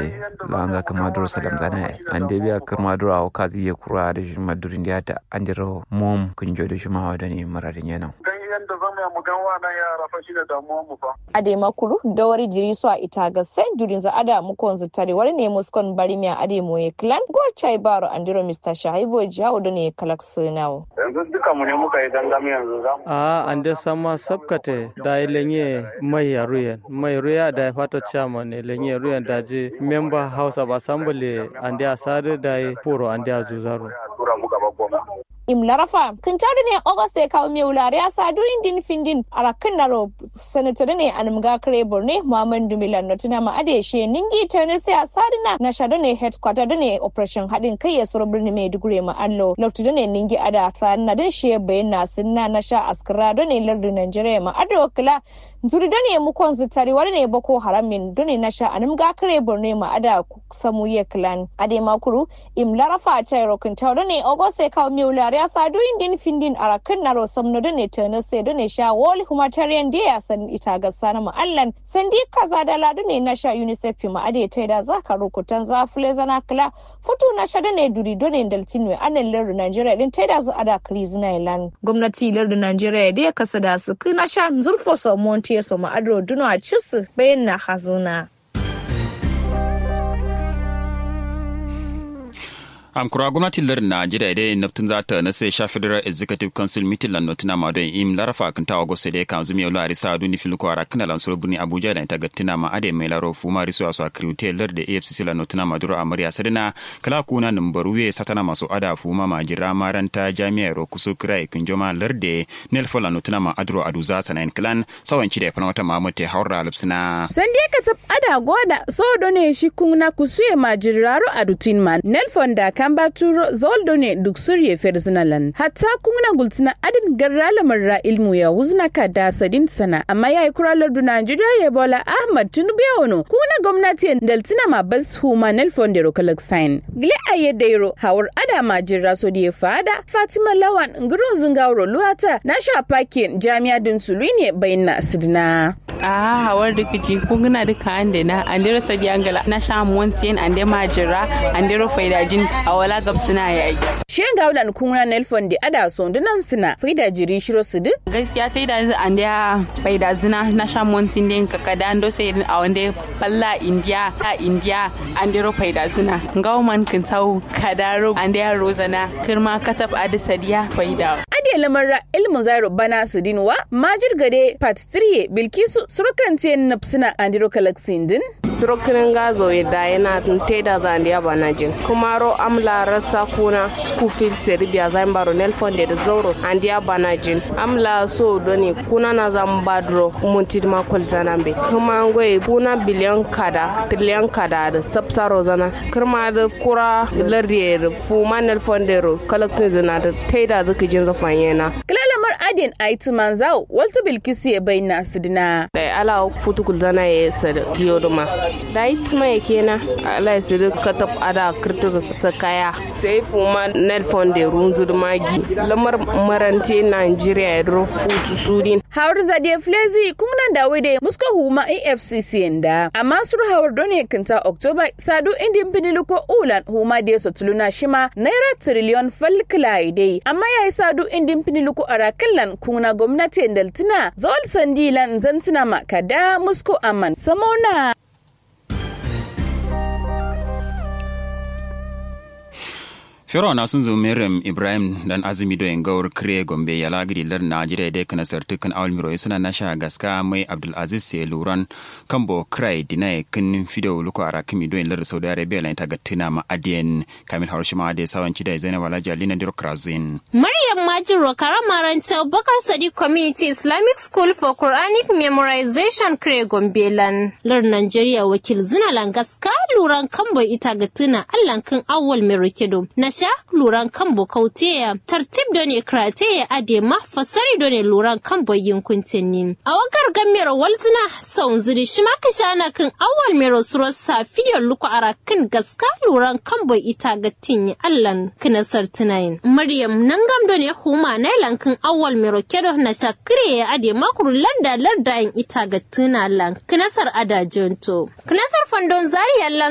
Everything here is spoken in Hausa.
de langa kama duro salam zana an de biya kama duro aw kazi ye kura da shi madurin da ta an diro mom kunjo da shi ma wa da ne maradin yana yadda zama mu gan wannan yara fa shi da damuwar mu fa. Ade makuru da wari jiri su a ita ga sai durin za ada mu kon zutare wari ne muskon bari miya ade mu ye clan go chai baro andiro Mr. Shaibo jawo da ne kalak sinawo. Yanzu duka mu ne muka yi dangami yanzu za mu. A ande sama sabkate da lenye mai ruyan mai ruya da fato chairman ne lenye ruyan da je member house of assembly ande asare da poro ande azuzaro. Tura mu gaba goma. im larafa kin tawde ne ogoste kaw mi wulare ya sa du indin findin ara kin naro senator ne anum ga kare borne muhammadu milan notina ma ade she ningi tane sai asadina na shado ne headquarter ne operation hadin kai ya suru birni mai dugure ma allo lokto ne ningi ada sanna din she bayyana sunna na sha askara ne lardu nigeria ma ado kala zuri ne mu kon zitari wani ne boko haramin done na sha anum ga kare borne ma ada samu ye clan ade makuru im larafa chai rokin tawde ne ogoste kaw mi wulare ya sa duyin din findin a rakan na rosam na dane ta na sai dane sha wall humanitarian day ya san ita ga sana ma'allan san di kaza da ladu ne na sha unicef fi ma'ade ta da za ka rukutan za fule zana kula futu na sha dane duri dane daltin mai anan lardin nigeria din ta da zu ada kiri zina ilan gwamnati lardin nigeria da ya kasa da su na sha zurfo samonti ya samu adro duno a cisu bayan na hazuna. am kura gwamnatin lar najeriya dai naftin za ta na sai sha federal executive council meeting lan notina ma don im larafa kan ta agosto dai kan zumi yau lari sa duni fil kwara kana lan sura burni abuja da ta gattina ma ade mai laro fuma riso aso akriute lar da afcc lan notina ma duro amarya sadina kala kuna numbaruwe satana masu ada fuma ma jira maranta jami'a ro kuso krai kun joma lar da nel fola notina ma adro aduza sanan klan sawanci da fana wata mamute haura lipsina sandie ka tab ada goda so done shi kuna kusuye ma jiraro adutin man nel fonda kamba turo zoldo ne duk surye ferzinalan hatta kuna gultina adin garra lamarra ilmu ya wuzna ka da sadin sana amma ya yi kuralar du Najeriya ya bola Ahmad Tinubu ya wano kuna gwamnati daltina ma bas huma nelfon da rokalak sign gile a yadda yaro hawar ada ma jirra so da fada Fatima Lawan ngurun zungawro luwata na sha pakin jami'a din sulu ne bayin na sidina. a hawar rikici kunguna duka ande na andero sadi angala na sha montiyen ande majira andero faidajin a wala gab suna yayi Shen gaulan kuna nelfon da ada so dunan suna faida jiri shiro su duk. gaskiya sai da ande faida zina na sha montin den kakada ando sai a wande falla india a india andero faida zina gauman kin tau kadaro ande rozana kirma katab adi sadiya faida Ade lamarra ilmu zairo bana su dinwa majir gade part 3 bilkisu surukan tiyan nafsina andiro kalaksin din. surukirin gazo da yana teda zandiya banajin kuma ro amla rasa kuna school serbia zambaro nelfon da zauro andiya banajin amla so doni kuna na zambadro munti makol zanambe kuma ngoy kuna biliyan kada triliyan kada da sapsaro zana kirma da kura lardiye da fuma nelfon da ro kalaksin zana da teda zuki jin zafan yana Kilalamar adin aiti manzau waltu bilkisu ya bayyana su dina. da ala futukul zana ya sa diyoduma da itma ya kenan ala ya siri katab ada kirtir sa kaya sai fuma nelfon da runzur magi lamar marante nigeria ya rufutu sudin Hawar zade flezi kunan da wede muska huma AFCC da amma sur hawar done kinta Oktoba sadu indin biniluko ulan huma da so tuluna shima naira triliyon falkila dai amma yayi sadu indin biniluko arakallan kuna gwamnati daltina zol sandilan zantina makada musko aman samona Firo na sun zo Maryam Ibrahim dan azumi do gawar kire Gombe ya lagiri lar Najeriya da kana sartukan awal miro suna na sha gaska mai Abdul Aziz se luran kambo krai dinai kin fido luko ara kimi do lar Saudi Arabia lan ta gatina ma adien Kamil Harushima da sawanci da Zainab Alhaji Alina Dirokrazin. Maryam Majiro Karamaranta Bakar Sadiq Community Islamic School for Quranic Memorization Kire Gombe lan lar Najeriya wakil zina langaska luran kambo ita gatina allan kan awal merokedo na sha luran kan bokauteya tartib da ne krateya ade ma fasari da ne luran kan boyin kuntinnin a wakar gamero walzina saun ziri shi ma kashana kan awal mero surar safiyo luku ara kan gaska luran kan boy ita ga tinyi allan kinasar tunayin maryam nan gam da ne huma nailan kan awal mero kedo na sha kire ade makuru landa larda ita ga tunalan kinasar adajento kinasar fandon zari